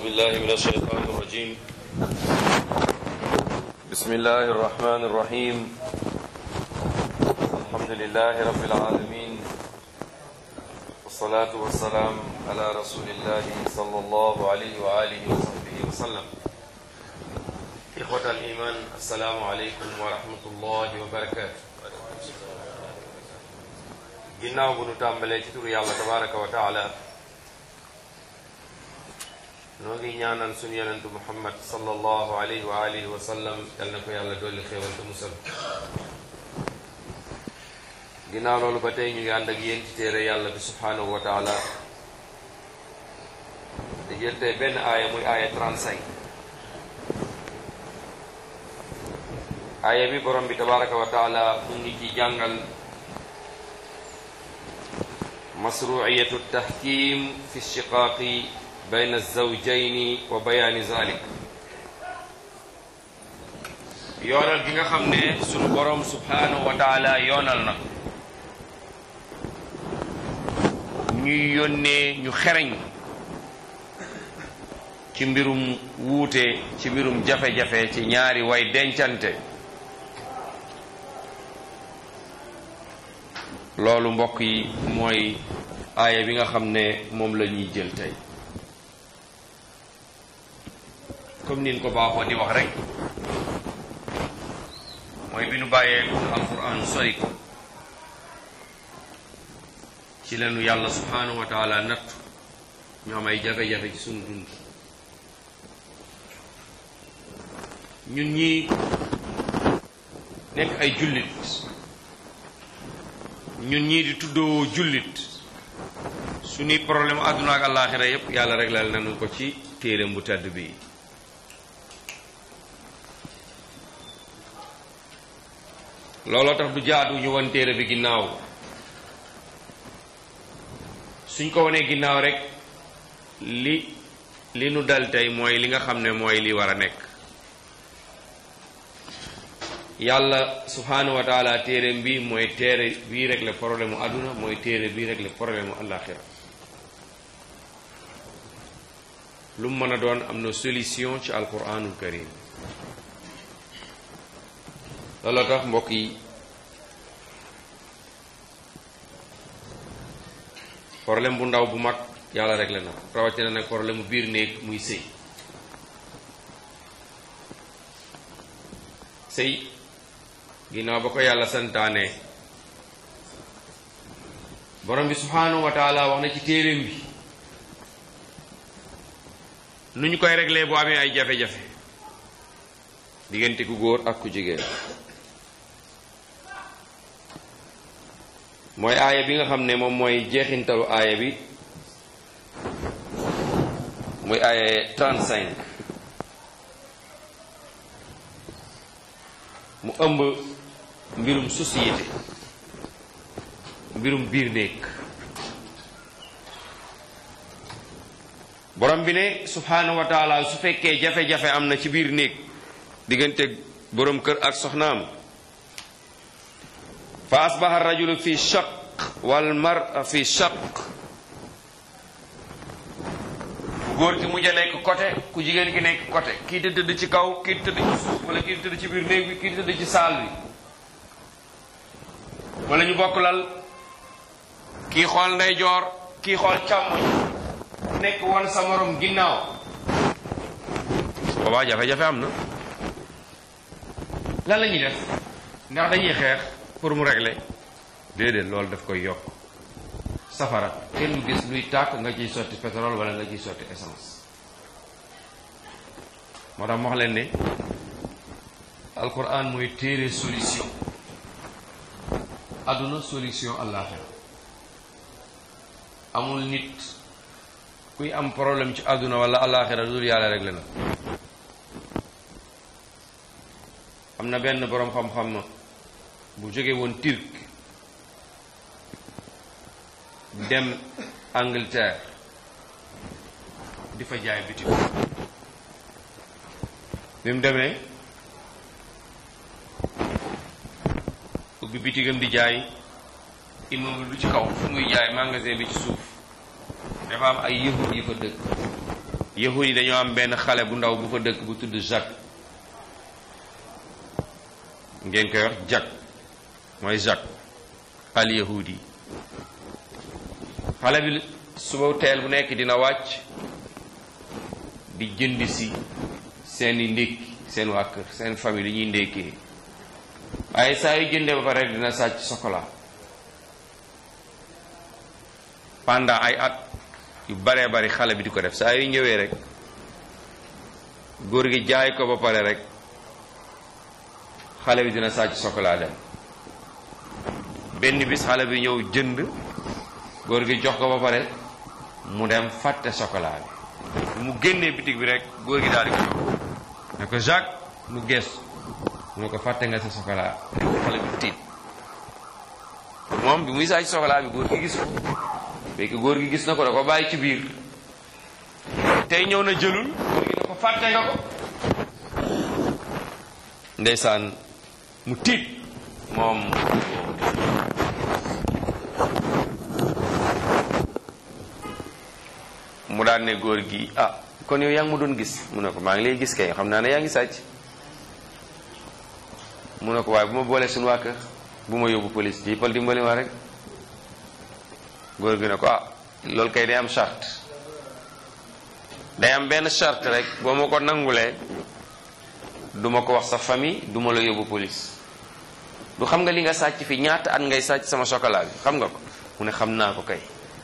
بالله من الشيطان الرجيم بسم الله الرحمن الرحيم الحمد لله رب العالمين والصلاة والسلام على رسول الله صلى الله عليه وآله وصحبه وسلم إخوة الإيمان السلام عليكم ورحمة الله وبركاته ginnaaw bu nu tàmbalee ci turu yàlla tabaraka wa taala noo ngi ñaanal suñu yonentu muhammad sallallahu alayhi wa alihi wa sallam yal na ko yàlla dolli xéewal te musal ginnaaw loolu ba tey ñu ngi ànd ak yéen ci téere yàlla bi subhanahu wa taala di jël tey benn aaya muy aaya 35 aaya bi borom bi tabaraka wa taala mu ngi ci jàngal masruiyatu tahkim fi shiqaaqi bayna zawjayni wa bayaani zalik yoonal gi nga xam ne sunu borom subhanahu wa taala yoonal na ñuy yónnee ñu xereñ ci mbirum wuute ci mbirum jafe-jafe ci ñaari way dencante loolu mbokk yi mooy aaya bi nga xam ne moom la ñuy jël tey comme nin ko baaxoo di wax rek mooy bi nu bàyyee alquran sori ko ci leenu yàlla subhanahu wa taala natt ñu am ay jafe-jafe ci sunu dund ñun ñi nekk ay jullit ñun ñii di tuddoo jullit suñuy problème àdduna ak àllaaxira yépp yàlla réglal nañu ko ci téereem bu tedd bi looloo tax du jaadu ñu won téere bi ginnaaw suñ ko wanee ginnaaw rek li li nu dal tey mooy li nga xam ne mooy li war a nekk yàlla subhanahu wa taala téere bi mooy téere bii rek le problème mu àdduna mooy téere bii rek le problème mu àllaaxira lu mu mën a doon am na solution ci alquranul karim looloo tax mbokk yi problème bu ndaw bu mag yàlla rek la na rawatina nag problème mu biir néeg muy sëy sëy ginnaaw ba ko yàlla santaane borom bi subhanahu wa taala wax na ci téeréem bi nu ñu koy réglé bu amee ay jafe-jafe diggante ku góor ak ku jigéen mooy aaya bi nga xam ne moom mooy jeexintalu aaya bi muy aaya 35 mu ëmb mbirum société mbirum biir néeg borom bi ne subhanahu wa taala su fekkee jafe-jafe am na ci biir néeg diggante borom kër ak soxnaam fa asbaha rajulu fi shaq wal mar fi shaq ku góor ki mujj a nekk côté ku jigéen ki nekk côté kii di tëdd ci kaw kii di tëdd ci suuf wala kii di tëdd ci biir néeg bi kii di tëdd ci saal bi wala ñu bokk lal kii xool ndeyjoor kii xool càmmoñ nekk woon sa morom ginnaaw boobaa jafe-jafe am na lan la ñuy def ndax dañuy xeex pour mu régler déedéet loolu daf koy yokk safara kenn du gis luy tàkk nga ciy sotti pétrole wala nga ciy sotti essence moo tax ma wax leen ne alquran mooy téere solution àdduna solution àllaaxira amul nit kuy am problème ci àdduna wala àllaaxira dul yàlla réglé na am na benn boroom xam-xam bu jóge woon Turc dem Angleterre di fa jaay bitig bi mu demee ubbi bitigam di jaay immeuble bi ci kaw fu muy jaay magasin bi ci suuf dafa am ay yëhud yi fa dëkk yahud yi dañoo am benn xale bu ndaw bu fa dëkk bu tudd Jacques ngeen koy wax Jacques mooy Jacques al yahudi xale bi suba teel bu nekk dina wàcc di jënd si seeni ndékki seen waa kër seen famille li ñuy ndékkee waaye saa yu jëndee ba pare rek dina sàcc chocolat pendant ay at yu baree bari xale bi di ko def saa yu ñëwee rek góor gi jaay ko ba pare rek xale bi dina sàcc chocolat dem benn bis xale bi ñëw jënd góor gi jox ko ba pare mu dem fàtte chocolat bi mu génnee bitig bi rek góor gi daal di ko jox ne ko Jacques mu gees mu ne ko fàtte nga sa chocolat xale bi tiit moom bi muy sàcc chocolat bi góor gi gis ko fekk góor gi gis na ko da ko bàyyi ci biir tey ñëw na jëlul góor gi ne ko fàtte nga ko ndeysaan mu tiit moom mu daan ne góor gi ah kon yow yaa ngi ma doon gis mu ne ko maa ngi lay gis kay xam naa ne yaa ngi sàcc mu ne ko waaye bu ma boolee suñu waa kër bu ma yóbbu police ji pal dimbali ma rek góor gi ne ko ah loolu kay day am charte day am benn charte rek boo ma ko nangulee du ma ko wax sa famille du ma la yóbbu police du xam nga li nga sàcc fi ñaata at ngay sàcc sama chocolat bi xam nga ko mu ne xam naa ko kay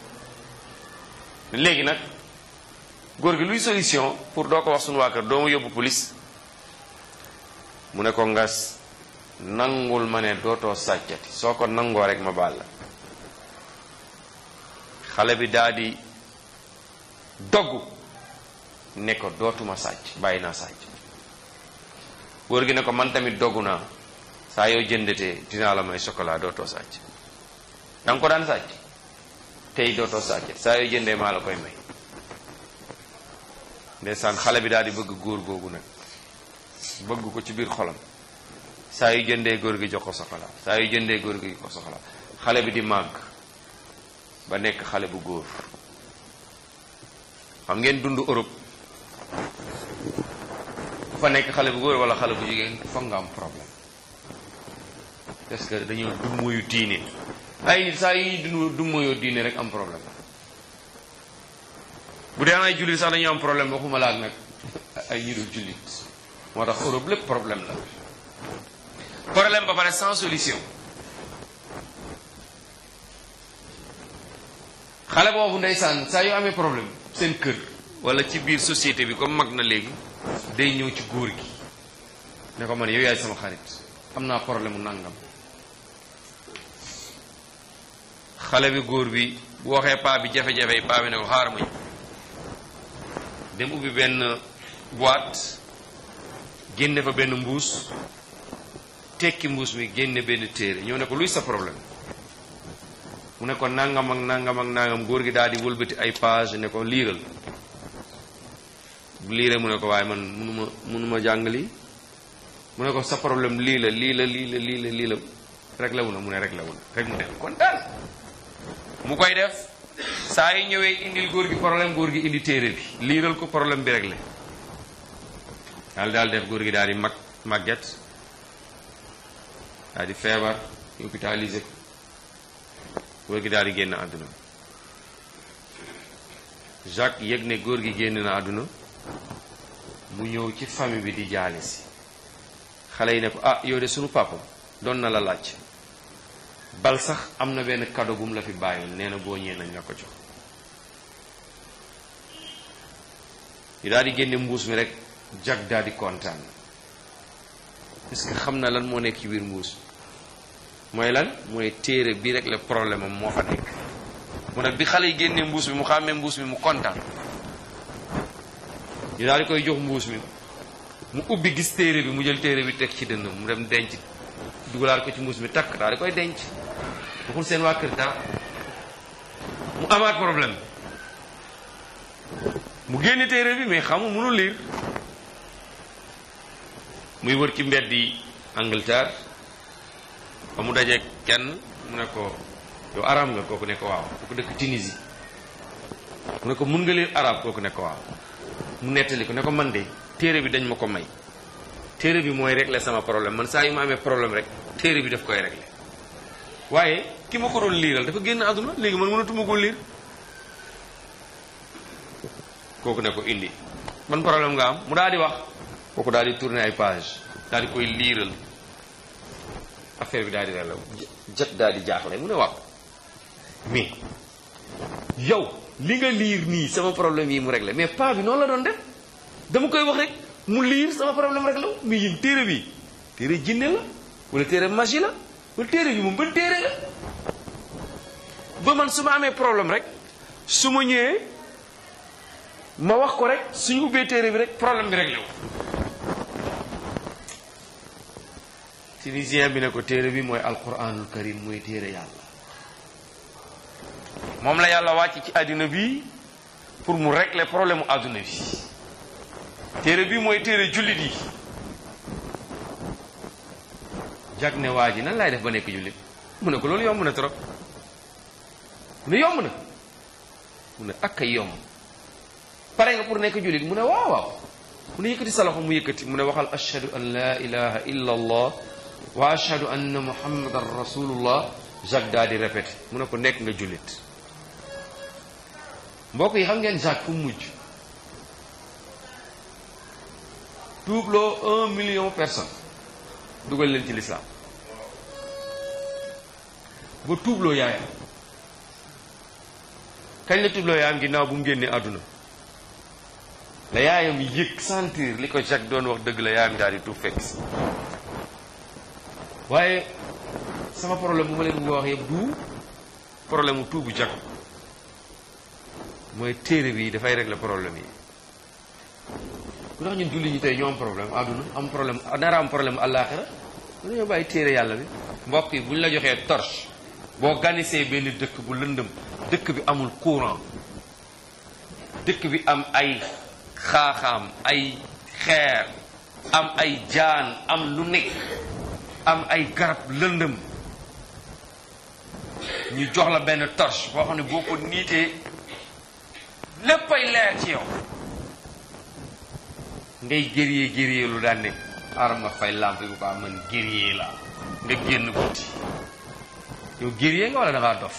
léegi nag góor gi luy solution pour doo ko wax suñu waa kër doo ma yóbbu police mu ne ko ngas nangul ma ne dootoo sàccati soo ko nangoo rek ma baal la xale bi daal di dogg ne ko dootuma sàcc bàyyi naa sàcc góor gi ne ko man tamit doggu naa saa yoo jëndatee dinaa la may chocolat dootoo sàcc da nga ko daan sàcc tey dootoo sàcc saa yoo jëndee maa la koy may ndeysaan xale bi daal di bëgg góor googu nag bëgg ko ci biir xolam saa yu jëndee góor gi jox ko chocolat saa yu jëndee góor gi jox ko chocolat xale bi di màgg ba nekk xale bu góor xam ngeen dund Europe ku fa nekk xale bu góor wala xale bu jigéen foog nga am problème parce que dañoo dummuyu diine ay nit saa yi dund dummuyoo diine rek am problème bu dee ay jullit sax dañoo am problème waxuma laak nag ay ñi dul jullit moo tax Europe lépp problème la problème ba pare sans solution xale boobu ndeysaan saa yu amee problème seen kër wala ci biir société bi comme mag na léegi day ñëw ci góor gi ne ko man yow yaay sama xarit am naa problème mu nangam xale bi góor bi bu waxee paa bi jafe-jafe yi paa bi ne ko xaar ma dem ubbi benn boîte génne fa benn mbuus tekki mbuus mi génne benn téere ñëw ne ko luy sa problème mu ne ko nangam ak nangam ak nangam góor gi daal di wëlbati ay page ne ko liiral bu liiree mu ne ko waaye man munuma munuma jàng lii mu ne ko sa problème lii la lii la lii la lii la lii la réglé wu na mu ne réglé wu na rek mu dem kontaan mu koy def saa yi ñëwee indil góor gi problème góor gi indi téere bi liiral ko problème bi réglé daal daal def góor gi daal di mag màgget daal di feebar hôpitalisé ko góor gi daal di génn àdduna Jacques yëg ne góor gi génn na àdduna mu ñëw ci famille bi di jaale si xale yi ne ko ah yow de sunu papa doon na la laaj bal sax am na benn cadeau bu mu la fi bàyyoon nee na boo ñëwee nañ la ko jox ñu daal di génne mbuus mi rek Jacques daal di kontaan parce que xam na lan moo nekk ci biir mbuus mooy lan mooy téere bi rek le problème am moo fa nekk mu nag bi xale yi génnee mbuus mi mu xàmmee mbuus mi mu kontaan ñu daal di koy jox mbuus mi mu ubbi gis téere bi mu jël téere bi teg ci dënnam mu dem denc dugalaat ko ci mbuus mi takk daal di koy denc waxul seen waa kër dara mu amaat problème mu génne téere bi mais xamul mënul liir muy wër ci mbedd yi Angleterre ba mu dajee kenn mu ne ko yow arab nga kooku ne ko waaw kooku dëkk Tunisie mu ne ko mun nga lire arab kooku ne ko waaw mu nettali ko ne ko man de téere bi dañ ma ko may téere bi mooy régler sama problème man saa yu ma amee problème rek téere bi daf koy régler waaye ki ma ko doon liiral dafa génn àdduna léegi man mënatuma koo liir kooku ne ko indi ban problème nga am mu daal di wax kooku daal di tourner ay page daal di koy liiral affaire bi daal di relew jot daal di jaaxle mu ne waaw mais yow li nga liir nii sama problème yi mu réglé mais pas bi noonu la doon def dama koy wax rek mu liir sama problème réglé wu mais yéen téere bi téere jinne la wala téere magie la wala téere bi moom ban téere la ba man su ma amee problème rek su ma ñëwee ma wax ko rek suñu ubbee téere bi rek problème bi réglé wu tunisien bi ne ko téere bi mooy alquranul karim mooy téere yàlla moom la yàlla wàcc ci àddina bi pour mu régler problème mu àdduna bi téere bi mooy téere jullit yi jag ne waa ji nan laay def ba nekk jullit mu ne ko loolu yomb na trop mu ne yomb na mu ne ak ay yomb pare nga pour nekk jullit mu ne waaw waaw mu ne yëkkati sa loxo mu yëkkati mu ne waxal ashhadu an la ilaha illa allah wa ashhadu anna muhammadan rasulullah Jacques daal di répété mu ne ko nekk nga jullit mbokk yi xam ngeen Jacques fu mu mujj tuubloo un million personnes dugal leen ci lislaam ba tuubloo yaayam kañ la tuubloo yaayam ginnaaw bu mu génnee àdduna la yaayam yëg sentir li ko Jacques doon wax dëgg la yaayam daal di tuub fekk si waaye sama problème bu ma leen bëgg a wax yëpp du problème mu tuubu Jacques mooy téere bi dafay régler problème yi ku tax ñun julli ñi tey ñoo am problème àdduna am problème nara am problème àllaaxira dañoo bàyyi téere yàlla bi mbokk yi bu ñu la joxee torche boo ganisee benn dëkk bu lëndëm dëkk bi amul courant dëkk bi am ay xaaxaam ay xeer am ay jaan am lu nekk am ay garab lëndëm ñu jox la benn torche boo xam ne boo ko niitee léppay leer ci yow ngay gëriyee gëriyee lu daan ne xaaral ma fay lampe bi quoi man gëriyee la nga génn guddi yow gëriyee nga wala da ngaa dof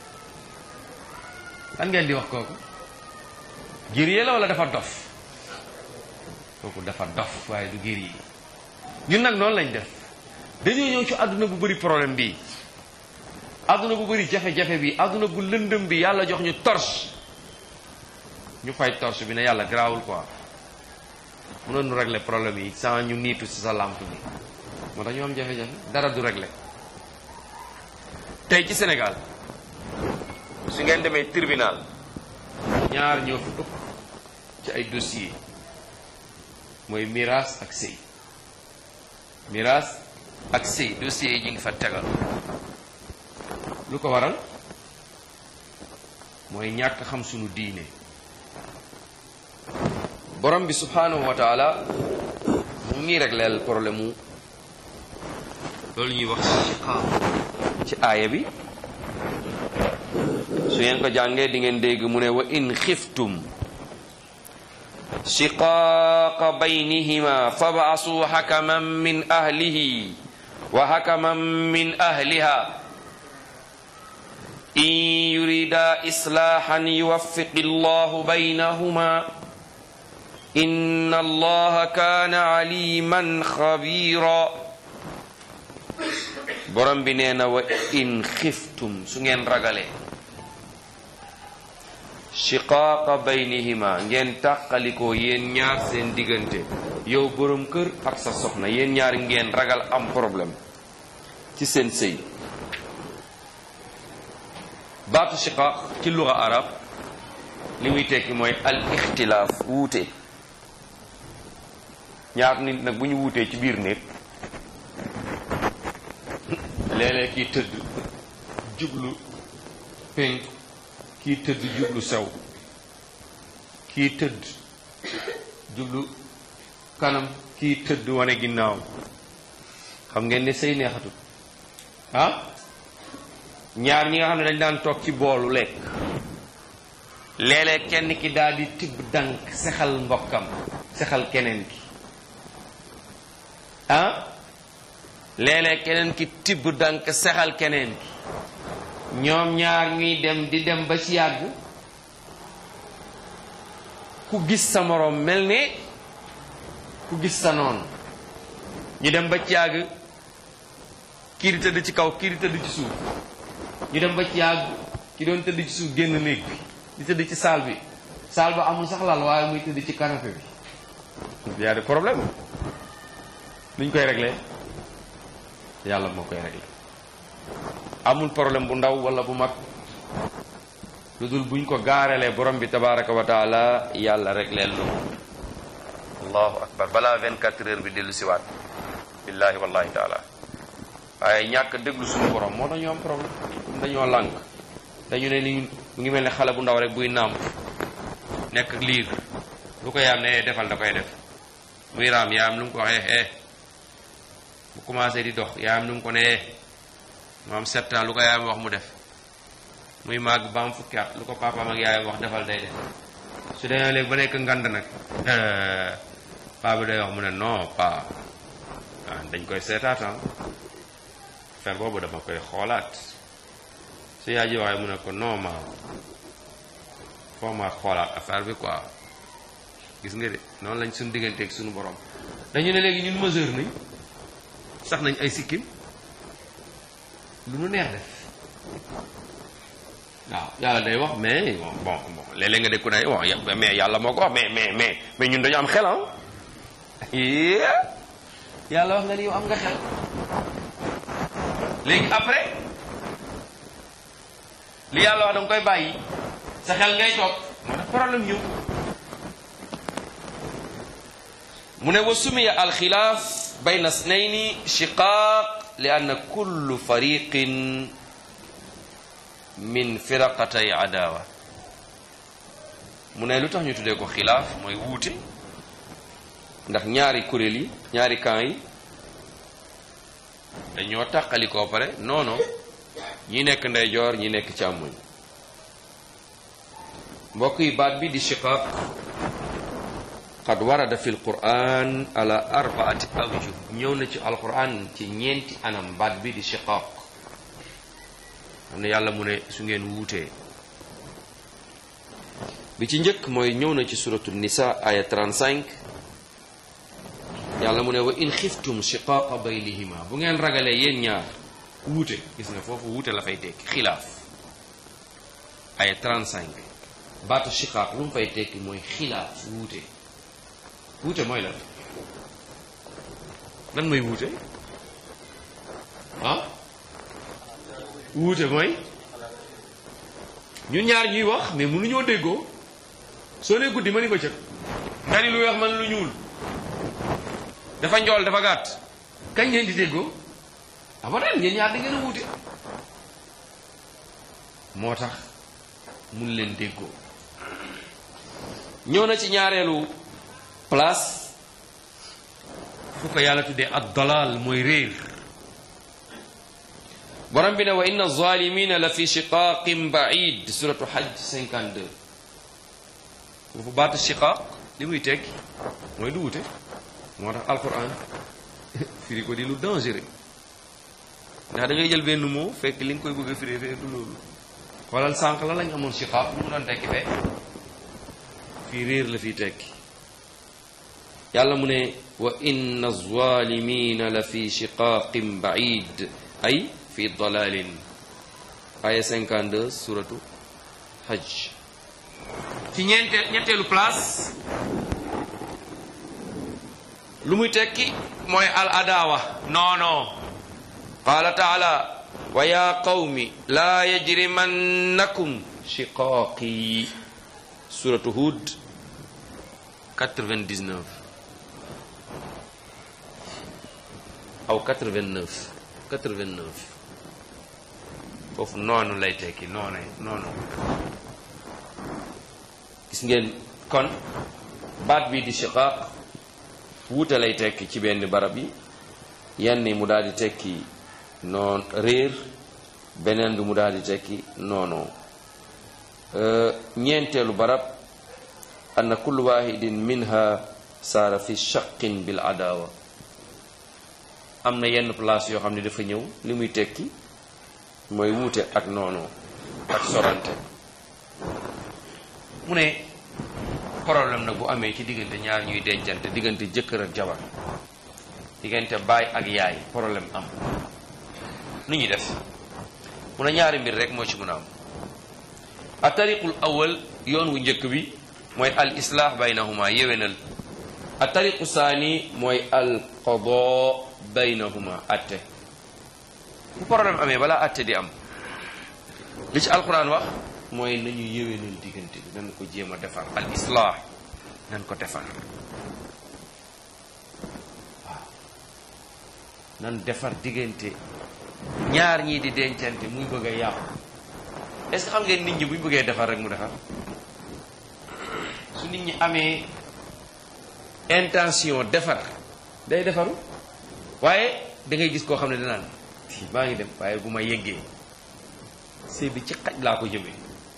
lan ngeen di wax kooku gëriyee la wala dafa dof kooku dafa dof waaye du gëriyee ñun nag noonu lañ def dañoo ñëw ci àdduna bu bëri problème bi àdduna bu bëri jafe-jafe bi àdduna bu lëndëm bi yàlla jox ñu torche ñu fay torche bi ne yàlla garaawul quoi mënoon nu régler problème yi sans ñu niitu ci sa lampe bi moo tax ñu am jafe-jafe dara du régler tey ci Sénégal su ngeen demee tribunal ñaar ñoo fi ëpp ci ay dossier mooy miraas ak sëy miraas ak sëy dossier yi ñu ngi fa tegal lu ko waral mooy ñàkk xam sunu diine borom bi subhanahu wa taala mu ngi régleel problème mu loolu ñuy wax shiqaaq ci aaya bi su ngeen ko jàngee di ngeen dégg mu ne wa in xiftum shiqaaqa baynihima fab'asu hakaman min ahlihi wa hakaman min ahliha in yurida islahan yuwaffiqi llahu baynahuma inna allaha kaana aliman xabira borom bi nee na wa in xiftum su ngeen ragalee shiqaaqa baynihima ngeen tàqalikoo yéen ñaar seen diggante yow borom kër ak sa soxna yéen ñaar ngeen ragal am problème ci seen sëy baatu shiqaaq ci luga arab li muy tekki mooy al ixtilaaf wuute ñaar nit nag bu ñu wuutee ci biir néeg léeg-léeg kii tëdd jublu penk kii tëdd jublu sew kii tëdd jublu kanam kii tëdd wane ginnaaw xam ngeen ne sëy neexatul ah ñaar ñi nga xam ne dañ daan toog ci boolu lekk léeg-léeg kenn ki daal di tibb dank sexal mbokkam sexal keneen ki ah léeg-léeg keneen ki tibb dank sexal keneen ki ñoom ñaar ñuy dem di dem ba ci yàgg ku gis sa moroom mel ne ku gis sa noonu ñu dem ba ci yàgg kii di tëdd ci kaw kii di tëdd ci suuf ñu dem ba ci yàgg ki doon tëdd ci suuf génn néeg bi di tëdd ci saal bi saal ba amul sax lal waaye muy tëdd ci canapé bi y a des problèmes nuñ koy réglé yàlla moo koy réglé amul problème bu ndaw wala bu mag lu dul buñ ko gaarelee borom bi tabaraka wa taala yàlla réglé lu allahu akbar balaa 24 heures bi dellu siwaat billahi wallahi taala waaye ñàkk déglu suñu borom moo tax ñu am problème comme dañoo lànk dañu ne ni mu ngi mel ne xale bu ndaw rek buy nàmp nekk liir lu ko yaam ne defal da koy def muy raam yaam lu mu ko waxee eh bu commencé di dox yaam lu mu ko ne eh mu am sept ans lu ko yaayam wax mu def muy màgg ba am fukki at lu ko papaam ak yaayam wax defal day def su demee léegi ba nekk ngand nag paa bi day wax mu ne non pa ah dañ koy seetaatan fer boobu dama koy xoolaat su yaay ji waxee mu ne ko non ma foo ma xoolaat affaire bi quoi gis nga de noonu lañ suñu digganteeg suñu borom dañu ne léegi ñun mesure nañ sax nañ ay sikkim lu nu neex def waaw yàlla day wax mais bon bon léeg-léeg nga dégg ku ne bon mais yàlla moo ko wax mais mais mais mais ñun dañu am xel ah yàlla wax nga ni yow am nga xel léegi après li yàlla wax danga koy bàyyi sa xel ngay toog moo tax problème ñëw mu ne wa sumiya alxilaaf bayna snayni shiqaaq li anna kullu fariqin min firaqatay adawa mu ne lu tax ñu tuddee ko xilaaf mooy wuute ndax ñaari kuréel yi ñaari camp yi dañoo tàqali koo pare noono ñi nekk ndeyjoor ñi nekk càmmoñ mbokk yi baat bi di shiqaaq qad warada fi lquran ala arbaati awjuh ñëw na ci alquran ci ñeenti anam baat bi di shiqaaq xam ne yàlla mu ne su ngeen wuutee bi ci njëkk mooy ñëw na ci suratu nisa aya 35 yàlla mu ne wa in xiftum shiqaaqa baynihima bu ngeen ragalee yéen ñaar wuute gis nga foofu wuute la fay tekki xilaaf aya 35 baatu shiqaaq lu mu fay tekki mooy xilaaf wuute wuute mooy lan lan mooy wuute ah wuute mooy ñun ñaar ñuy wax mais mënuñoo déggoo soo nee guddi ma ni bëccëg nga ni lu weex man lu ñuul dafa njool dafa gàtt kañ ngeen di déggoo abadan ngeen ñaar da ngeen a wuute moo tax mun leen déggoo ñëw na ci ñaareelu place fu ko yàlla tuddee ad dalal mooy réer borom bi ne wa inna zalimina la fi shiqaqin baid suratu hajj 52 foofu baatu shiqaq li muy tekki mooy du wute moo tax alquran firi ko di lu dangereux ndax da ngay jël benn mot fekk li nga koy bëgg a firi fee du loolu xoolal sànq la lañ amoon shiqaq lu mu doon tekki fee fii réer la fiy tekki yàlla mu ne wa inna zalimina la fi shiqaqin baid ay fi dalalin aya 52 suratu hajj ci ñeente ñetteelu place lu muy tekki mooy al adawa noono qaala taala wa ya qawmi laa yajrimannakum shiqaaqi suratu hud 99 aw 89 89 foofu noonu lay tekki noonu noonu gis ngeen kon baat bi di shiqaaq wuute lay tekki ci benn barab yi yenn mu daal di tekki noon réer beneen bi mu daal di tekki noonoo ñeenteelu barab anna kullu wahidin minha saara fi shaqin bil adawa am na yenn place yoo xam ne dafa ñëw li muy tekki mooy wuute ak noonu ak sorante mu ne problème nag bu amee ci diggante ñaar ñuy dencante diggante jëkkër ak jabar diggante baay ak yaay problème am nu ñuy def mu ne ñaari mbir rek moo ci mën a am a tariqul awal yoon wu njëkk bi mooy al islaax baynahuma yéwénal a tariqu saani mooy al qada baynahuma atte bu problème amee balaa atte di am li ci alquran wax mooy nañu yéwénal diggante bi nan ko jéem a defar al islaax nan ko defar waaw nan defar diggante ñaar ñii di dencante muy bëgg a yàqu est-ce que xam ngeen nit ñi buñ bëggee defar rek mu defar su nit ñi amee intention defar day defaru waaye da ngay gis koo xam ne danaan maa ngi dem waaye bu ma yeggee sëy bi ci xaj laa ko jëmee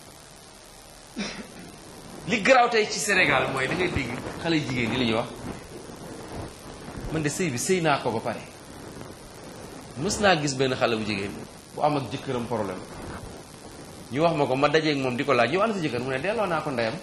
li garaaw tey ci Sénégal mooy da ngay dégg xale jigéen ñi la ñuy wax man de sëy bi sëy naa ko ba pare mës naa gis benn xale bu jigéen bu am ak jëkkëram problème ñu wax ma ko ma dajeeg moom di ko laaj yow ana sa jëkkër mu ne delloo naa ko ndeyam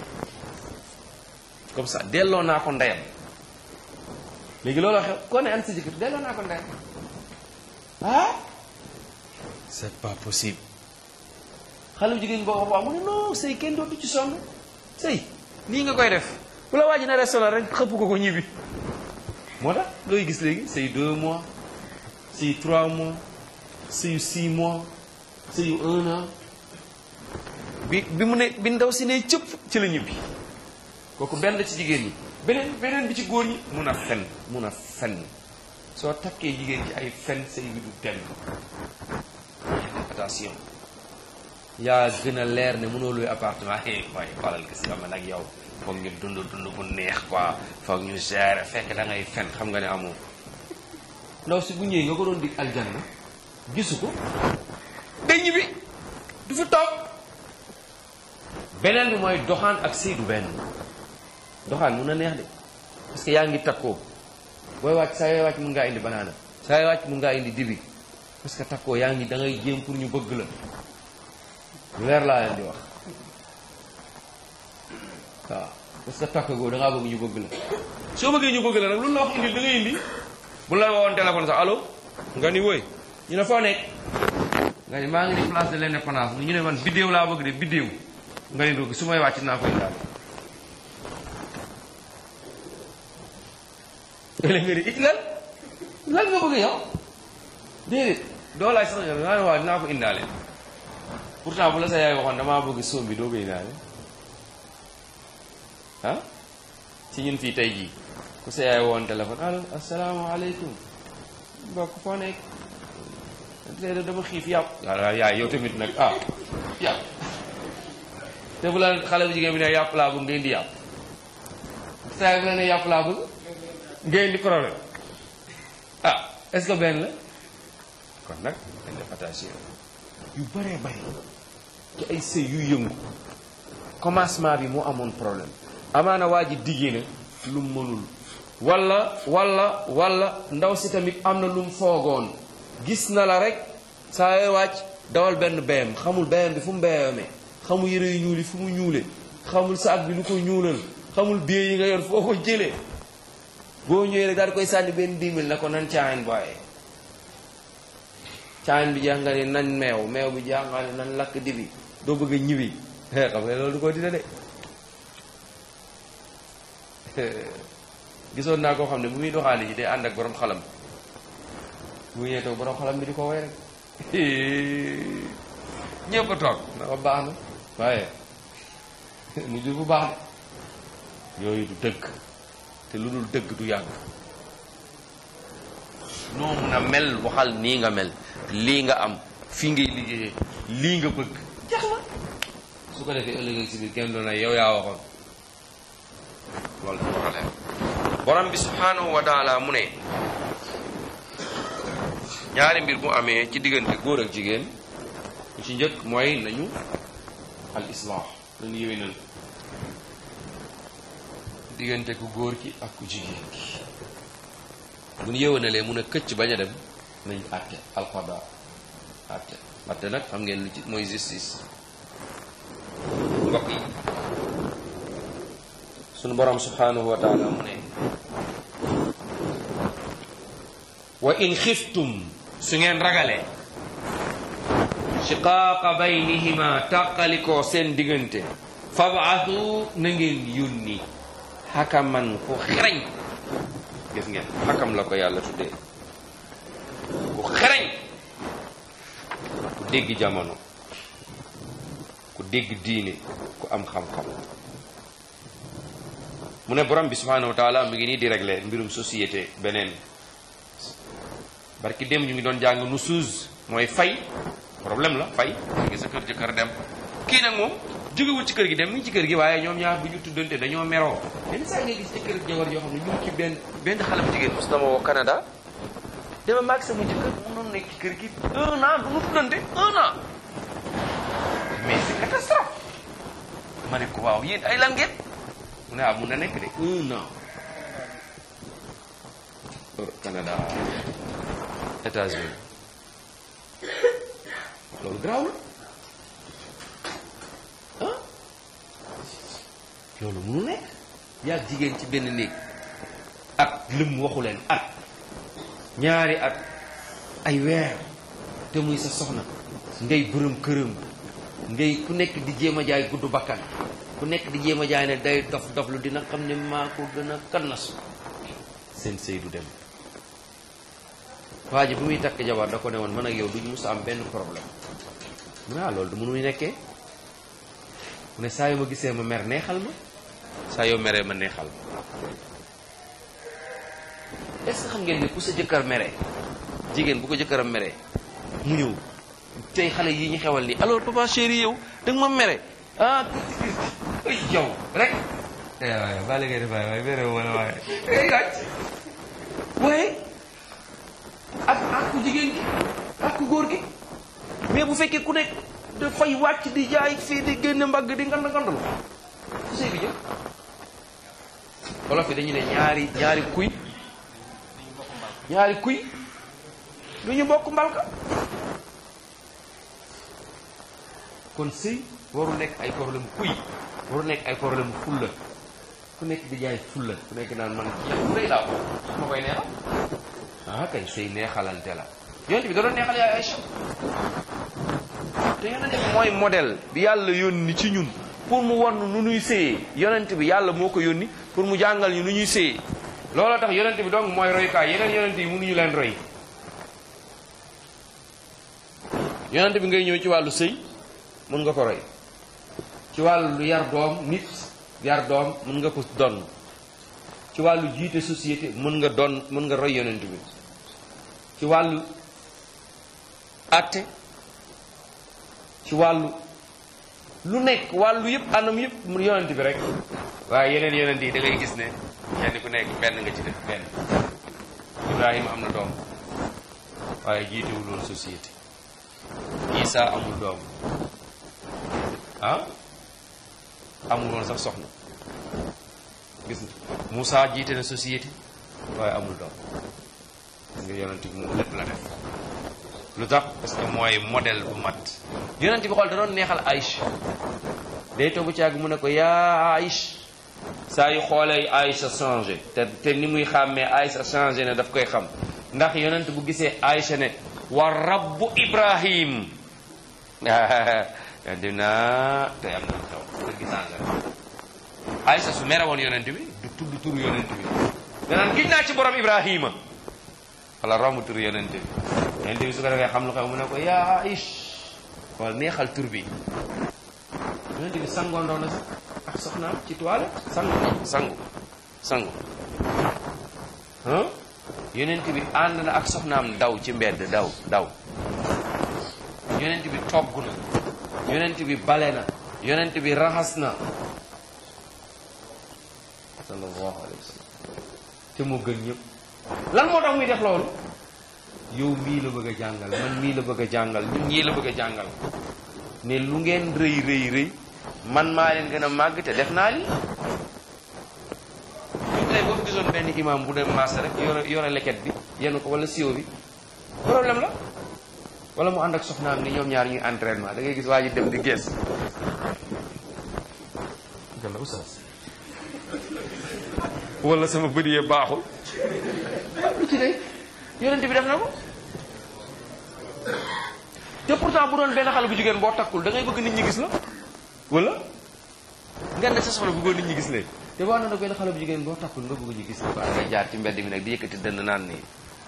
comme ça delloo naa ko ndeyam léegi loolu xew koo ne ana sa jëkkër delloo naa ko ndeyam ah c'est pas possible xale bu jigéen boo ko wax mu ne non sëy kenn dootu ci sonn sëy nii nga koy def bu la waaj na restaurant rek xëpp ko ko ñibbi moo tax looy gis léegi sëy deux mois sëy trois mois sëyu six mois sëyu un an bi bi mu ne bi ndaw si ne cëpp ci la ñibbi kooku benn ci jigéen ñi beneen beneen bi ci góor ñi mun a fen mun a fen soo takkee jigéen ci ay fen sëy bi du dem attention yaa gën a leer ne mënoo luy appartement eh waaye xoolal gis nga man ak yow foog ñu dund dund bu neex quoi foog ñu gérer fekk da ngay fen xam nga ne amoo ndaw si bu ñëwee nga ko doon dig aljanna gisu ko day ñibbi du fi toog beneen bi mooy doxaan ak sëy du benn doxaan mun na neex de parce que yaa ngi takkoo booy wàcc saa yooy wàcc mun ngaa indi banaana saa yooy wàcc mun ngaa indi dibi parce que takkoo yaa ngi da ngay jéem pour ñu bëgg la lu leer laa leen di wax waaw parce que takk goo da ngaa bëgg ñu bëgg la soo bëggee ñu bëgg la nag lu la wax indi da ngay indi bu la woowoon téléphone sax allo nga ni woy ñu ne foo nekk nga ni maa ngi ni place de l'indépendance ñu ne man biddéew laa bëgg de biddéew nga ni dugg su may wàcc naa ko indaale léeg nga ni it lan lan nga bëgg yow déedéet doo laaj sax nga ne waaw dinaa ko indaale pourtant bu la sa yaay waxoon damaa bëgg soom bi doo ko indaale ah ci ñun fii tey jii ku sa yaay woon téléphone allo asalaamaaleykum mbokk foo nekk tey dama xiif yàpp waaw yaay yow tamit nag ah yàpp te bu la xale bu jigéen bi ne yàpp laa bëgg nga indi yàpp sa yaay bu la ne yàpp laa bëgg nga indi problème ah est-ce que benn la kon nag dañ def attention yu bëree bëri ci ay sëy yu yëngu commencement bi moo amoon problème amaana waa ji diggee na lu mu mënul walla walla walla ndaw si tamit am na lu mu foogoon gis na la rek saa yoo wàcc dawal benn beyam xamul beyam bi fu mu beyamee xamul yëre yu ñuul yi fu mu ñuule xamul saak bi lu ko ñuulal xamul biye yi nga yor foo ko jëlee boo ñëwee rek daal di koy sànni benn diimil na ko nan caayin booye caayin bi jeex nga ne nañ meew meew bi jeex nga ne nan lakk dibi doo bëgg a ñibi xam nga loolu du ko dina de gisoon naa koo xam ne bu muy doxaale ji day ànd ak borom xalam bu ñëwee toog borom xalam bi di ko woy rek ñëpp a toog na ko baax na waaye mu jur bu baax de yooyu du dëgg te lu dul dëgg du yàgg noo mun a mel waxal nii nga mel lii nga am fii ngay liggéeyee lii nga bëgg jeex na su ko defee ëllëg si biir kenn doon na yow yaa waxoon loolu dafa war a leer borom bi subhanahu wa taala mu ne ñaari mbir bu amee ci diggante góor ak jigéen lu ci njëkk mooy nañu al islah dañu yéwénal diggante ku góor ki ak ku jigéen ki bu ñu yéwénalee mun a këcc bañ a dem nañ àtte alqada àtte àtte nag xam ngeen lu ci mooy justice mbokk yi sunu borom subhanahu wa taala mu ne wa in xiftum su ngeen ragalee shiqaaqa baynihima tàqalikoo seen diggante fabaatu na ngeen yónni xakaman ku xereñ gis ngeen xakam la ko yàlla tuddee ku xereñ ku dégg jamono ku dégg diine ku am xam-xam mu ne borom bi subhanahu wa taala mu ngi nii di régler mbirum société beneen barki dem ñu ngi doon jàng nu suuz mooy fay problème la fay léegi sa kër jëkkër dem kii nag moom jógewul ci kër gi dem mi ngi ci kër gi waaye ñoom ñaar bu ñu tuddante dañoo meroo yenn saa ngay gis jëkkër ak jabar yoo xam ne ñu ngi ci benn benn xale bu jigéen mos dama woo Canada dama maag sama jëkkër mënoon nekk ci kër gi un an du ñu tuddante un an mais c'est catastrophe ma ne ko waaw yéen ay lan ngeen mu ne ah mun na nekk de un an Canada États-Unis loolu garaaw la ah loolu munu nekk yaa jigéen ci benn néeg at lëm waxu leen at ñaari at ay weer te muy sa soxna ngay bërëm këram ngay ku nekk di jéem a jaay gudd bakkan ku nekk di jéem a jaay ne day dof dof lu dina xam ne maa ko gën a kannas seen sëy du dem waa ji bu muy takk jabar da ko ne woon man ak yow duñ mus am benn problème mu ne ah loolu du mënuy nekkee mu ne saa yu ma gisee ma mer neexal ma saa yoo meree ma neexal ma est-ce que xam ngeen ne ku sa jëkkër mere jigéen bu ko jëkkëram mere mu ñëw tey xale yi ñu xewal nii alors papa chéri yow da nga ma mere ah ay yow rek waaye bàyyi ngay def waaye waaye mere wala waaye ay gàcc waaye ak ak ku jigéen gi ak ku góor gi mais bu fekkee ku nekk dafay wàcc di jaay fii di génn mbagg di ngand ngandal fu sëy bi jëm wolof yi dañu ne ñaari ñaari kuy ñaari kuy lu ñu bokk mbalka kon sëy waru nekk ay problème kuy waru nekk ay problème fulla ku nekk di jaay fulla ku nekk naan man kii bu rëy laa ko ma koy neexal ah kay sëy neexalante la yonent bi da doon neexal yaay Aïcha te yonent bi mooy modèle bi yàlla yónni ci ñun pour mu won nu nuy séyee yonent bi yàlla moo ko yónni pour mu jàngal ñu nu ñuy séyee looloo tax yonent bi donc mooy royukaay yeneen yonent yi mënuñu leen roy yonent bi ngay ñëw ci wàllu sëy mën nga ko roy ci wàllu lu yar doom nit yar doom mën nga ko donn ci wàllu jiite société mën nga doon mën nga roy yonent bi ci wàllu àtte ci wàllu lu nekk wàllu yëpp anam yëpp mu yonent bi rek waaye yeneen yonent yi da ngay gis ne kenn ku nekk benn nga ci def benn Ibrahima am na doom waaye jiitewul woon société Isa amul doom ah amul woon sax soxna gis nga Moussa jiite na société waaye amul doom gis nga yonent bi moom lépp la def lu tax parce que mooy modèle bu mat yonent bi xool da doon neexal Aïcha day toog ci àgg mu ne ko yaa Aïcha saa yu xoolee Aïcha changé te te ni muy xàmmee Aïcha changé ne daf koy xam ndax yonent bu gisee Aïcha ne wa rabbu Ibrahim yonent bi naa tey am na lu xew kër gi changé Aïcha su mere woon yonent bi du tudd turu yonent bi danaan gis naa ci borom Ibrahima wala romb turu yonent bi yonent bi su ko defee xam lu xew mu ne ko yaa Aïch wala neexal tur bi yonent bi sangoondoo na sax ak soxnaam ci toilette sangu sangu sangu ah yonent bi ànd na ak soxnaam daw ci mbedd daw daw yonent bi togg na yonent bi bale na yonent bi raxas na sallallahu alayhi wa sallam te moo gën ñëpp lan moo tax muy def loolu yow mii la bëgg a jàngal man mii la bëgg a jàngal ñun ñii la bëgg a jàngal ne lu ngeen rëy rëy rëy man maa leen gën a màgg te def naa li ñun tey boo fi gisoon benn imam bu dem marché rek yore yore leket bi yenn ko wala siwo bi problème la wala mu ànd ak soxnaam ni ñoom ñaar ñuy entraînement da ngay gis waa ji dem di gees gala oustaz wala sama bët yee baaxul lu ci de yonent bi def na ko te pourtant bu doon benn xale bu jigéen boo takkul da ngay bëgg nit ñi gis la wala nga ne sa soxla bëggoon nit ñi gis leen te boo nag benn xale bu jigéen boo takkul nga bëgg ñu gis la waaw ngay jaar ci mbedd mi nag di yëkkati dënd naan nii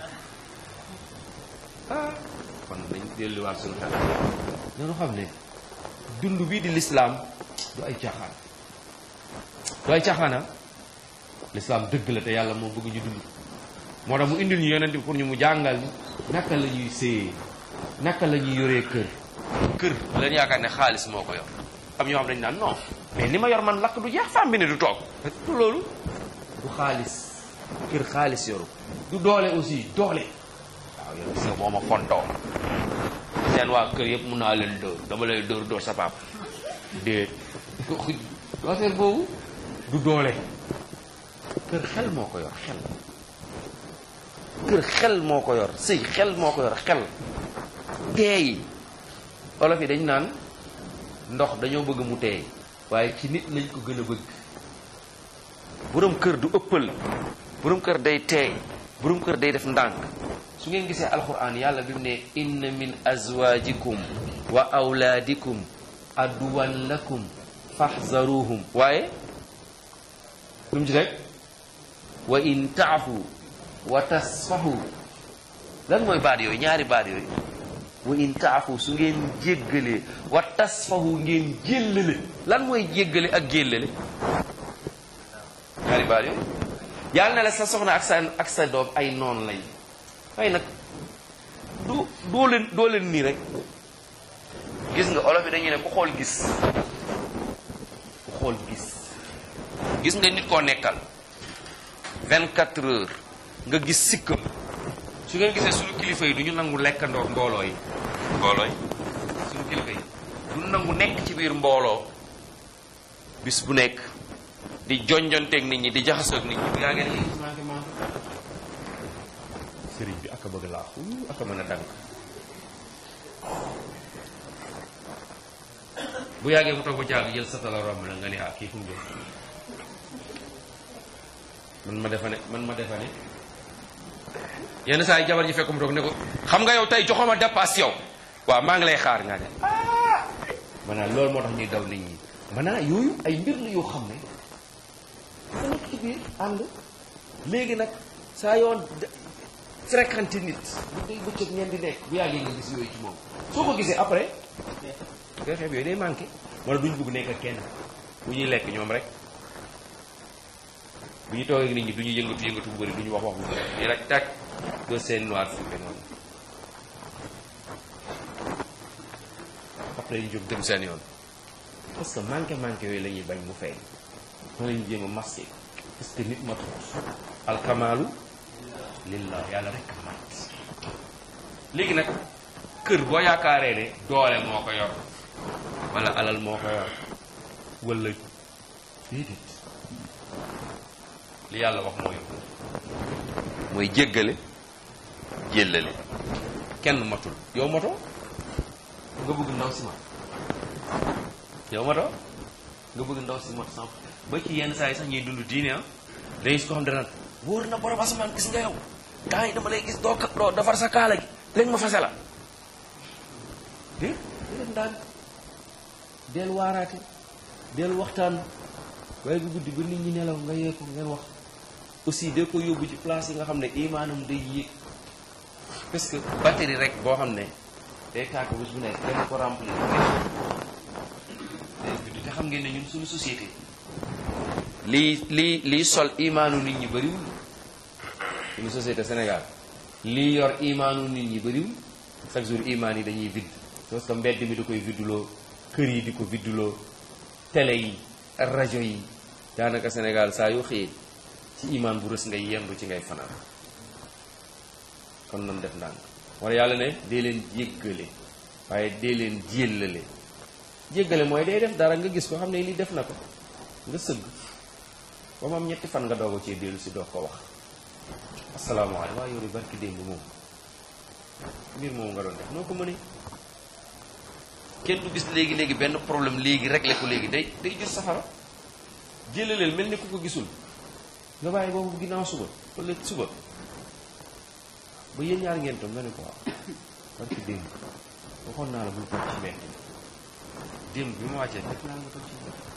ah kon dañ delluwaat suñu xel dañu xam ne dund bii di lislaam du ay caaxaan du ay caaxaana lislaam dëgg la te yàlla moo bëgg ñu dund moo tax mu indil ñu yonent bi pour ñu mu jàngal ñu naka la ñuy séyee naka la ñuy yoree kër kër leen yaakaar ne xaalis moo ko yor am ñoo xam dañ naan non mais li ma yor man lakk du jeex femme bi ne du toog du loolu du xaalis kër xaalis yoru du doole aussi doole waaw yow gis nga moo ma fontoo seen waa kër yëpp mun naa leen dóor dama lay dóor dóor sa papa déet affaire boobu du doole kër xel moo ko yor xel kër xel moo ko yor sëy xel moo ko yor xel teey olof yi dañ naan ndox dañoo bëgg mu teey waaye ci nit lañ ko gën a bëgg borom kër du ëppal borom kër day teey borom kër day def ndànk su ngeen gisee alquran yàlla bi mu ne inna min azwajikum wa awlaadikum aduwan lakum faxzaruhum waaye lu mu ci rek wa in taafu wa tasfahu lan mooy baat yooyu ñaari baat yooyu wa in taafu su ngeen jéggalee wa tasfahu ngeen jéllale lan mooy jéggale ak jéllale ñaari baat yooyu yàlla na la sa soxna ak sa ak sa doom ay noon lañ waaye nag du doo leen doo leen nii rek gis nga olof yi dañuy ne ku xool gis ku xool gis gis nga nit koo nekkal 24 heures nga gis sikkam su ngeen gisee suñu kilifa yi du ñu nangu lekkandoo mbooloo yi mbooloo yi suñu kilifa yi du nangu nekk ci biir mbooloo bis bu nekk di jonjonteeg nit ñi di jaxasoo ak nit ñi yaa ngeen gis manqué manqué sëriñ bi aka bëgg laa aka mën a dànk bu yàggee mu toog ba jàgg jël satala romb la nga ne ah kii fu mu jëm man ma defa ne man ma defa ne yenn saa yi jabar ji fekk mu toog ne ko xam nga yow tey joxoma dépasse yow waaw maa ngi lay xaar nga ne maanaam loolu moo tax ñuy daw nit ñi maanaam yooyu ay mbir la yoo xam ne dafa nekk ci biir ànd léegi nag saa yoon fréquenté nit bu day bëccëg ngeen di nekk bu yàggee nga gis yooyu ci moom soo ko gisee après ngay xeeb yooyu day manqué wala duñ bugg nekk ak kenn bu ñuy lekk ñoom rek bu ñu toogee ak nit ñi du ñu yëngatu yëngatu bu bëri du ñu wax wax bu bëri nii rek tàkk doo seen noir fuuke noonu après ñu jóg dem seen yoon parce que manqué manqué yooyu la ñuy bañ mu feeñ ma la ñu jéem a masqué parce que nit matut alkamaalu lillah yàlla rek mat léegi nag kër boo yaakaaree ne doole moo ko yor wala alal moo ko yor wala déedéet li yàlla wax mooy mooy jéggale jéllale kenn matul yow mato nga bëgg ndaw si mat yow mato nga bëgg ndaw si mat sam ba ci yenn saa yi sax ñuy dund diine ah dañuy su ko xam dana wóor na borom asamaan gis nga yow temps yi dama lay gis doo doo defar sa kaala gi léegi ma fase la dé déleen daan del waaraate del waxtaan waaye bu guddi ba nit ñi nelaw nga yee ko ngeen wax aussi de ko yóbbu ci place yi nga xam ne imaanam day yéeg parce que batterie rek boo xam ne day tàkk bés bu nekk dañ ko remplir day guddi te xam ngeen ne ñun suñu société lii lii lii sol imaanu nit ñi bëriwul suñu société Sénégal lii yor imaanu nit ñi bëriwul chaque jour imaan yi dañuy vidd parce que mbedd mi da koy vidduloo kër yi di ko vidduloo télé yi rajo yi daanaka Sénégal saa yoo xëyee ci imaan bu rës ngay yendu ci ngay fanaan kon nan def ndànk wala yàlla ne dee leen jéggale waaye dee leen jéllale jéggale mooy day def dara nga gis ko xam ne lii def na ko nga sëgg ba mu am ñetti fan nga doog a cee dellu si doog ko wax asalaamaaleykum waa yow de barki démb moom mbir moom nga doon def noo ko mënee kenn du gis léegi léegi benn problème léegi réglé ko léegi day day jur safara jëlaleel mel ni ku ko gisul nga bàyyi boobu ginnaaw suba wala suba ba yéen ñaar ngeen toog nga ne ko waaw barki démb waxoon naa la bul toog ci mbedd mi démb bi ma wàccee fekk naa la nga toog ci mbedd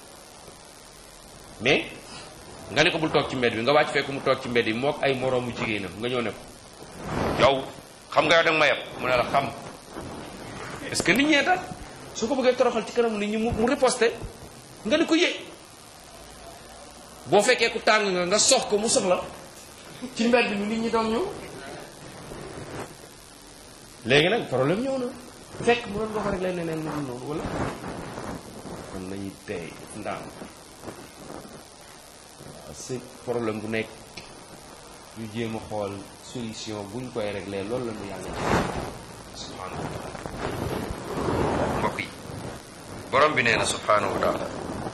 mais nga ne ko bul toog ci mbedd bi nga wàcc fekk mu toog ci mbedd yi mook ay moroomu jigéenam nga ñëw ne ko yow xam nga yow danga ma yeb mu ne la xam est-ce que nit ñee tax su ko bëggee toroxal ci kanam nit ñi mu mu riposté nga ne ko yëg boo fekkee ku tàng nga nga sox ko mu soxla ci mbedd mi nit ñi doon ñëw léegi nag problème ñëw na fekk mu doon nga ko rek leen neneen lu dul noonu wala kon nañuy tey ndaan parce que problème bu nekk ñu jéem a xool solution buñ koy réglé loolu la ñu yàlla ci subhanahu wa taala mbokk yi borom bi nee na subhanahu wa taala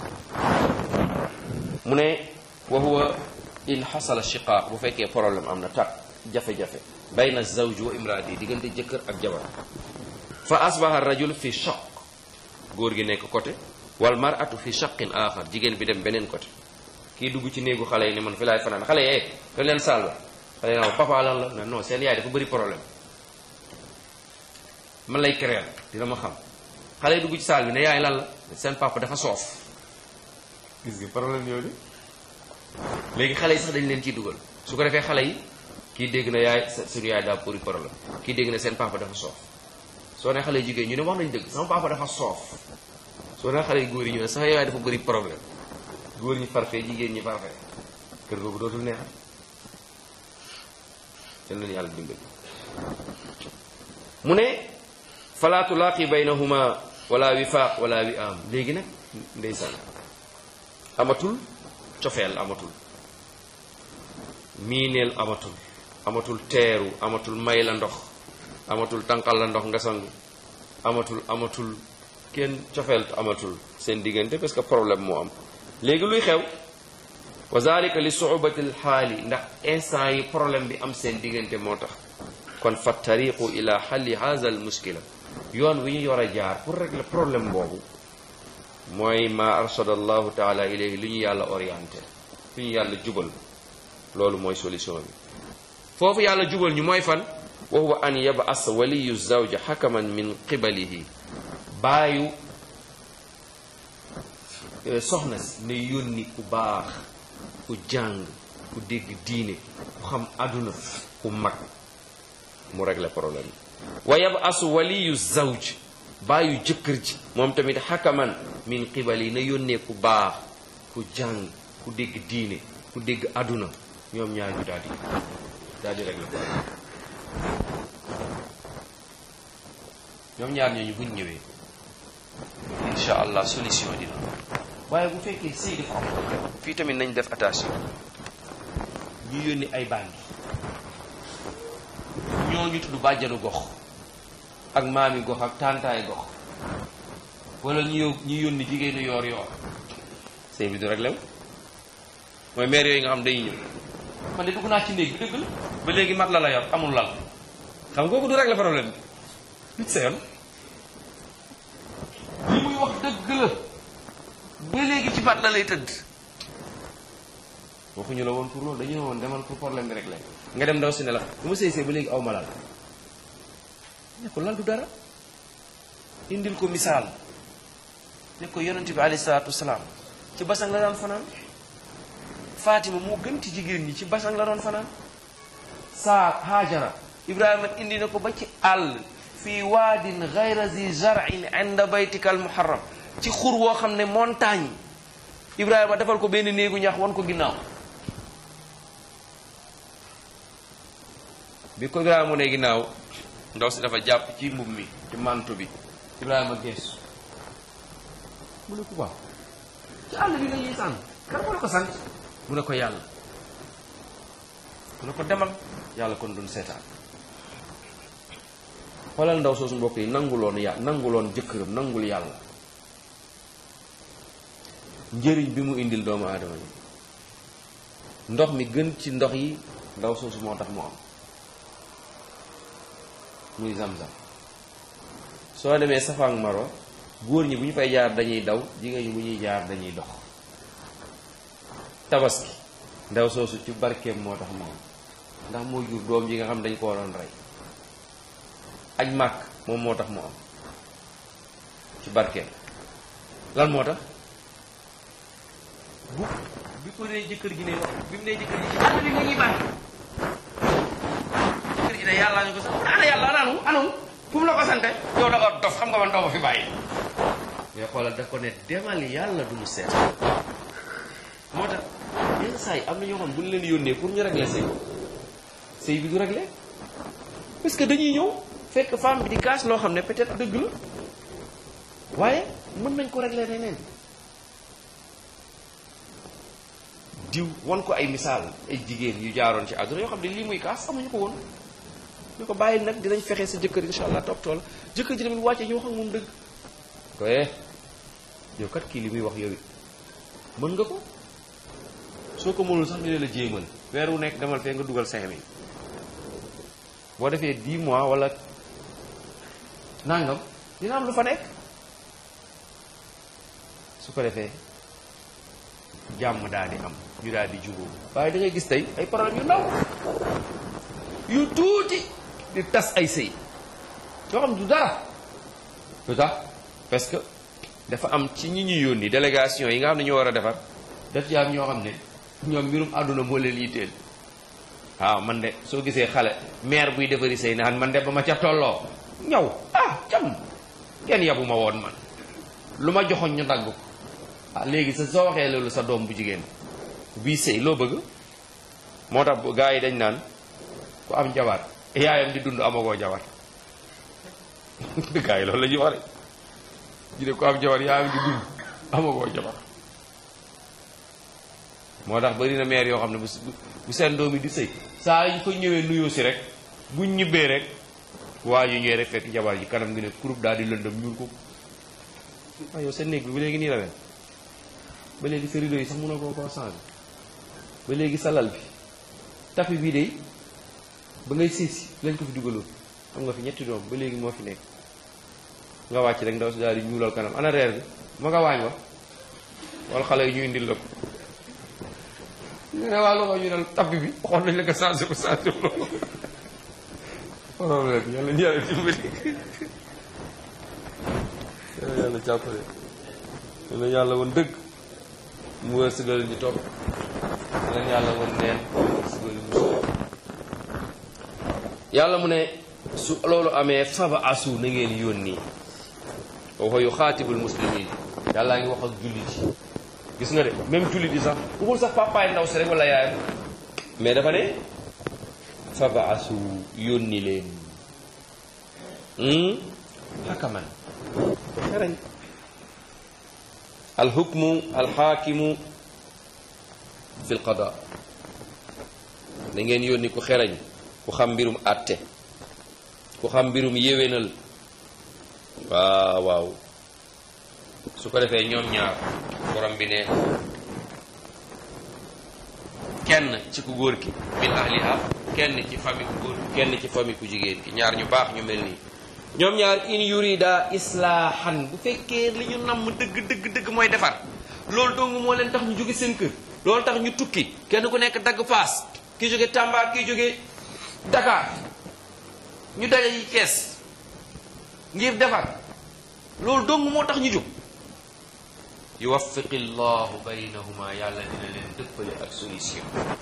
mu ne wa huwa in xasala shiqaaq bu fekkee problème am na tak jafe-jafe bayna zawj wa imraati diggante jëkkër ak jabar fa asbaha rajul fi shaq góor gi nekk côté wal maratu fi shaqin axar jigéen bi dem beneen côté kii dugg ci néegu xale yi ne man fi laay fanaan xale yi dañ leen saal ba xale yi naan papa lan la non seen yaay dafa bëri problème man lay créer dina ma xam xale yi dugg ci saal bi ne yaay lan la seen papa dafa soof gis nga problème yooyu léegi xale yi sax dañ leen ciy dugal su ko defee xale yi kii dégg na yaay suñu yaay daa bëri problème kii dégg na seen papa dafa soof soo ne xale jigéen ñu ne wax nañ dëgg sama papa dafa soof soo ne xale yu góor yi ñu ne sax yaay dafa bëri problème góor ñi farfee jigéen ñi farfee kër googu dootul neexal seen leen yàlla dimbali mu ne fala tulaaqi baynahuma wala wifaaq wala wi am léegi nag ndeysaan amatul cofeel amatul miineel amatul amatul teeru amatul may la ndox amatul tànqal la ndox nga sangu amatul amatul kenn cofeel amatul seen diggante parce que problème moo am léegi luy xew wa zalika li suubati lxaali ndax instant yi problème bi am seen diggante moo tax kon fa tariqu ila xalli haza al muskila yoon wi ñu war a jaar pour régler problème boobu mooy ma arshada allahu taala ilayhi li ñu yàlla orienté fi ñu yàlla jubal loolu mooy solution bi foofu yàlla jubal ñu mooy fan wa huwa an yab'as waliyu zawja xakaman min qibalihi baayu soxna si ne yónni ku baax ku jàng ku dégg diine ku xam àdduna ku mag mu régler problème bi wa yabasu waliyu zawj bàyyu jëkkër ji moom tamit xakaman min qibali na yónnee ku baax ku jàng ku dégg diine ku dégg àdduna ñoom ñaar ñu daal di daal di régler problème ñoom ñaar ñooñu buñ ñëwee incha allah solution dina waaye bu fekkee sëy dafa am problème fii tamit nañ def attention ñu yónni ay bandi ñoo ñu tudd bàjjanu gox ak maami gox ak tàntaay gox wala ñu yó ñu yónni jigéenu yoor yoor sëy bi du rek lew mooy maire yooyu nga xam dañuy ñëw man de dugg naa ci néeg bi dëgg la ba léegi mat la la yor amul lal xam nga kooku du régler problème bi nit sa yoon li muy wax dëgg la ba léegi ci mat la lay tëdd waxuñu la woon pour loolu dañu ne woon demal pour problème bi rek la nga dem ndaw si ne la bu ma sëy sëy ba léegi aw ma lal ne ko lal du dara indil ko misaal ne ko yonente bi alayhi salaatu wasalaam ci basang la daan fanaan Fatima moo gën ci jigéen ñi ci basang la doon fanaan saa Haajara Ibrahima indi na ko ba ci àll fii waadin gayra zi zarin inda baytika al muharram ci xur woo xam ne montagne Ibrahima defal ko benn néegu ñax wan ko ginnaaw bi ko Ibrahima mu ne ginnaaw ndaw si dafa jàpp ci mbub mi ci manto bi Ibrahima geesu mu ne ko waaw ci àll bi nga ñuy sànn kan moo la ko sant mu ne ko yàlla mu ne ko demal yàlla kon duñ seetaan xoolal ndaw soosu mbokk yi nanguloon ya nanguloon jëkkëram nangul yàlla njëriñ bi mu indil doomu aadama yi ndox mi gën ci ndox yi ndaw soosu moo tax mu am muy zam-zam soo demee Safa ak Marwa góor ñi bu ñu fay jaar dañuy daw jigéen ñi bu ñuy jaar dañuy dox tabaski ndaw soosu ci barkeem moo tax mu am ndax moo jur doom ji nga xam dañ ko waroon rey aj màkk moom moo tax mu am ci barkeem lan moo tax bu bi ko nee jëkkër ji ne wax bi mu nee jëkkër ji ci ana li nga ñuy bàyyi jëkkër ji ne yàlla ñu ko sax ana yàlla anaanu anamu fu mu la ko sante yow da nga dof xam nga man doo ma fi bàyyi mais xoolal daf ko ne demal yàlla du mu seet moo tax yenn saa yi am na ñoo xam bu ñu leen yónnee pour ñu régler sëy sëy bi du régler parce que dañuy ñëw fekk femme bi di kaas loo xam ne peut-être dëgg la waaye mën nañ ko régler neneen diw wan ko ay misaal ay jigéen yu jaaroon ci àdduna yoo xam ne lii muy kaas amuñu ko woon ñu ko bàyyi nag dinañ fexe sa jëkkër insha allah topp tool jëkkër ji tamit wàcce ñu wax ak moom dëgg koye yow kat kii li muy wax yow it mën nga ko soo ko mënul sax ñu ne la jéemal weer wu nekk demal fee nga dugal cinq mille boo defee dix mois wala nangam dina am lu fa nekk su ko defee jàmm daal di am ñu daal di jubóo waaye da ngay gis tey ay problème yu ndaw yu tuuti di tas ay sëy yoo xam du dara lu tax parce que dafa am ci ñi ñu yónni délégation yi nga xam ne ñoo war a defar daf ci am ñoo xam ne ñoom mbirum àdduna moo leen yitteel waaw man de soo gisee xale maire buy defari sëy naan man de ba ma ca tolloo ñaw ah cam kenn yabu ma woon man lu ma joxoñ ñu dagg ko ah léegi sa soo waxee loolu sa doom bu jigéen bii sëy loo bëgg moo tax gars yi dañ naan ku am jabar yaayam di dund amagoo jabar gars yi loolu la ñuy wax rek ñu ne ku am jabar yaayam di dund amagoo jabar moo tax bari na maire yoo xam ne bu bu seen doom yi di sëy saa yu ko ñëwee nuyoo si rek buñ ñibbee rek waa yu ñëwee rek fekk jabar ji kanam gi ne kurub daal di lëndëm ñuul ko ah yow seen néeg bi ba léegi nii la mel ba léegi sa rideau yi sax mënoo koo koo changé ba léegi sa lal bi tapi bii de ba ngay siisi lañ ko fi dugaloon am nga fi ñetti doom ba léegi moo fi nekk nga wàcc rek ndaw si daal di ñuulal kanam ana reer bi ma nga waañ wa wala xale yi ñu indil la ko ñu ne waa lu ko ñu ne tapi bi waxoon nañ la nga changé ko changé ko problème yàlla ñu yàlla dimbali yàlla yàlla jàppale yàlla yàlla woon dëgg mu wërsëgal ñu topp yàlla yàlla woon neen wërsëgal ñu soo yàlla mu ne su loolu amee faba asu na ngeen yónni wa yu xaatibul muslimin yàllaa ngi wax ak jullit yi gis nga de même jullit yi sax waxul sax papaay ndaw si rek wala yaayam mais dafa ne faba asu yónni leen xakaman xerañ alxukmu alxaakimu fi lqada da ngeen yónni ku xerañ ku xam mbirum àtte ku xam mbirum yéwénal waaw waaw su ko defee ñoom ñaar borom bi ne kenn ci ku góor ki min ahliha kenn ci famille ku góor kenn ci famille ku jigéen ki ñaar ñu baax ñu mel nii ñoom ñaar in yurida islaahan bu fekkee li ñu namm dëgg dëgg dëgg mooy defar loolu dong moo leen tax ñu jóge seen kër loolu tax ñu tukki kenn ku nekk dagg paas ki jóge Tamba ki jóge Dakar ñu daje yi kees ngir defar loolu dong moo tax ñu jóg yuwaffiqi llahu baynahuma yàlla dina leen dëppale ak solution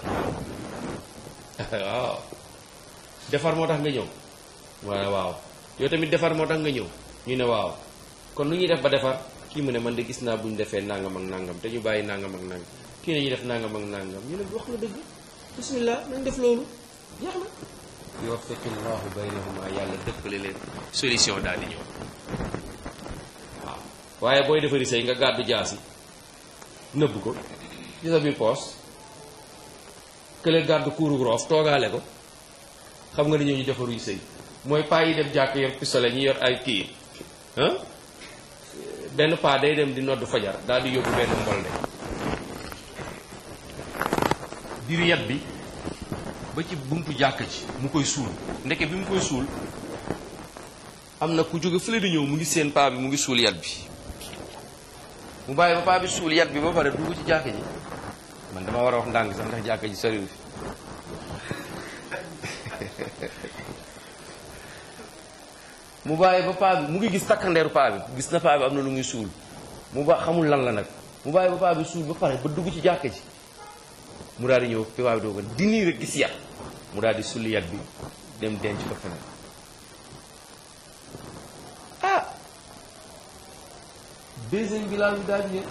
waaw defar moo tax nga ñëw waaw waaw yow tamit defar moo tax nga ñëw ñu ne waaw kon lu ñuy def ba defar kii mu ne man de gis naa bu ñu defee nangam ak nangam te ñu bàyyi nangam ak nangam kii ne ñu def nangam ak nangam ñu ne wax nga dëgg bismillah nañ def loolu jeex na yuwaffiqi llahu baynahuma yàlla dëppale leen solution daal di ñëw waaw waaye booy defari sëy nga gàddu jaasi nëbb ko ci sa biir poos kële gàddu kuuru roof toogaale ko xam nga ni ñoo ñu defaruy sëy mooy paa yi dem jàkk yor pistolet ñi yor ay kii ah benn paa day dem di noddu fajar daal di yóbbu benn mbolde diru yat bi ba ci buntu jàkk ci mu koy suul ndeke bi mu koy suul am na ku jóge fële di ñëw mu ngi seen paa bi mu ngi suul yat bi mu bàyyi ba paa bi suul yat bi ba pare dugg ci jàkk ji man dama war a wax ndànk sax ndax jàkk ji soriwul fi mu bàyyi ba paa bi mu ngi gis takkandeeru paa bi gis na paa bi am na lu muy suul mu ba xamul lan la nag mu bàyyi ba paa bi suul ba pare ba dugg ci jàkk ji mu daal di ñëw fi paa bi doo ko di nii rek gis yat mu daal di sulli yat bi dem denc ko feneen ah deuxième bi laal bi daal di ñëw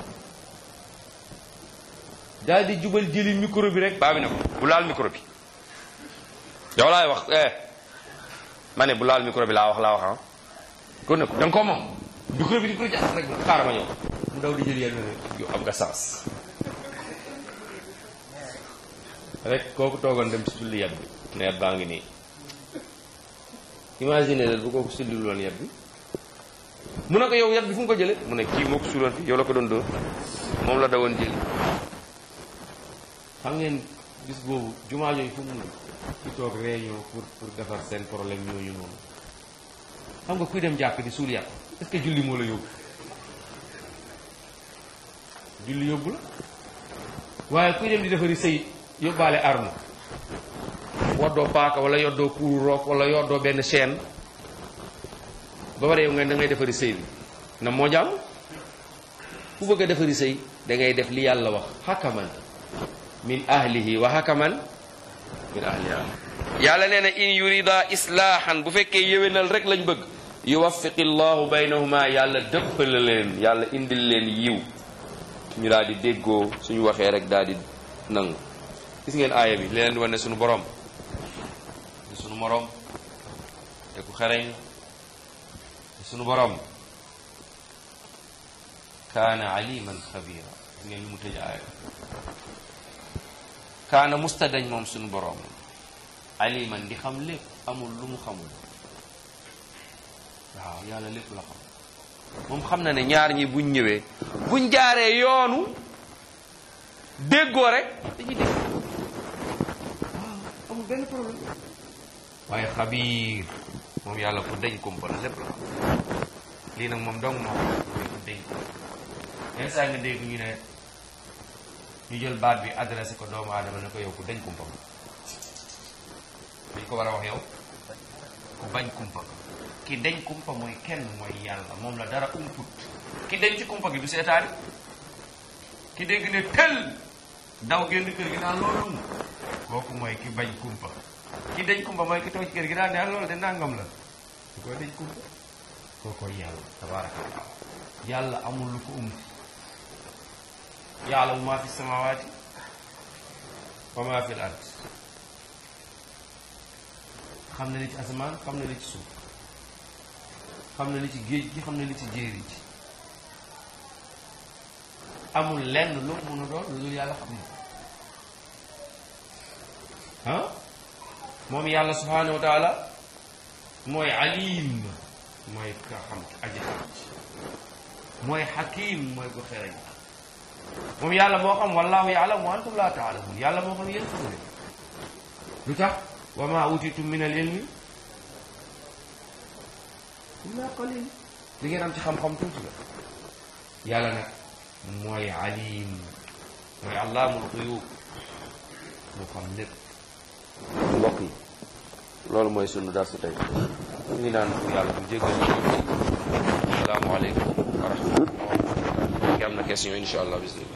daal di jubal jëli micro bi rek paa bi ne ko bu laal micro bi yow laay wax eh ma ne bu laal micro bi laa wax laa wax ah kon ne ko da nga koo moom micro bi di ko jàpp rek xaaral ma ñëw mu daw di jël yenn yow am nga sens rek kooku toogoon dem si sulli yat bi ne yat baa ngi nii imagine leen bu kooku sulliwul woon yat bi mu ne ko yow yat bi fu mu ko jële mu ne kii moo ko suuloon fi yow la ko doon dóor moom la dawoon jëli xam ngeen bis boobu jumaa yooyu fu mu ci toog réunion pour pour defar seen problème ñooñu noonu xam nga kuy dem jàkk di suul yat est-ce que julli moo la yóbbu julli yóbbu la waaye kuy dem di defari sëy yóbbaale arme woddoo paaka wala yoddoo kuuru rook wala yoddoo benn chaîne ba pare yow nga da ngay defari sëy bi na moo jàmm ku bëgg a defari sëy da ngay def li yàlla wax hakaman min ahlihi wa hakaman min ahliha yàlla nee na in yurida islaahan bu fekkee yéwénal rek lañ bëgg yuwaffiqi llahu baynahuma yàlla dëppale leen yàlla indil leen yiw ñu daal di déggoo suñu waxee rek daal di nangu gis ngeen aaya bi leen di wane suñu borom te suñu morom te ku xereñ te suñu borom kaana aliman xabira gis ngeen lu mu tëj aaya kaana mustadañ moom suñu borom aliman di xam lépp amul lu mu xamul waaw yàlla lépp la xam moom xam na ne ñaar ñi buñ ñëwee buñ jaaree yoonu déggoo rek dañuy dégg waaw amul benn problème waaye xabiir moom yàlla ku dañ kumpa la lépp la xam lii nag moom dong moo xam ku dañ kumpa yenn saa nga dégg ñu ne ñu jël baat bi adressé ko doomu aadama ne ko yow ku dañ kumpa dañ ko war a wax yow ku bañ kumpa ki dañ kumpa mooy kenn mooy yàlla moom la dara umput ki dañ ci kumpa gi du seetaani ki dégg ne tël daw génn kër gi naan loolu mu kooku mooy ki bañ kumpa ki dañ kumpa mooy ki toog ci kër gi naan ne loolu de nangam la du koy dañ kumpa kookoy yàlla tabaraka wa taala yàlla amul lu ko ump yaalamu maa fi samawaati wa maa fi l ard xam na li ci asamaan xam na li ci suuf xam na li ci géej gi xam na li ci jéeri ji amul lenn lu mun a doon lu yàlla xam na ah moom yàlla subhanahu wa taala mooy alim mooy ka xam aji xam ci mooy xakim mooy ko xereñ moom yàlla moo xam wallahu yaalam wa antum la taalamun yàlla moo xam yéen xamu leen lu tax wa ma utitum min al ilmi illa qalil li ngeen am ci xam-xam tuuti la yàlla nag mooy alim mooy allaamul xuyub moo xam lépp mbokk yi loolu mooy sunu darsu tey ñu ngi naan pour yàlla bu jéggal ñu asalaamaaleykum wa rahmatullah ki am na question insha allah bismillah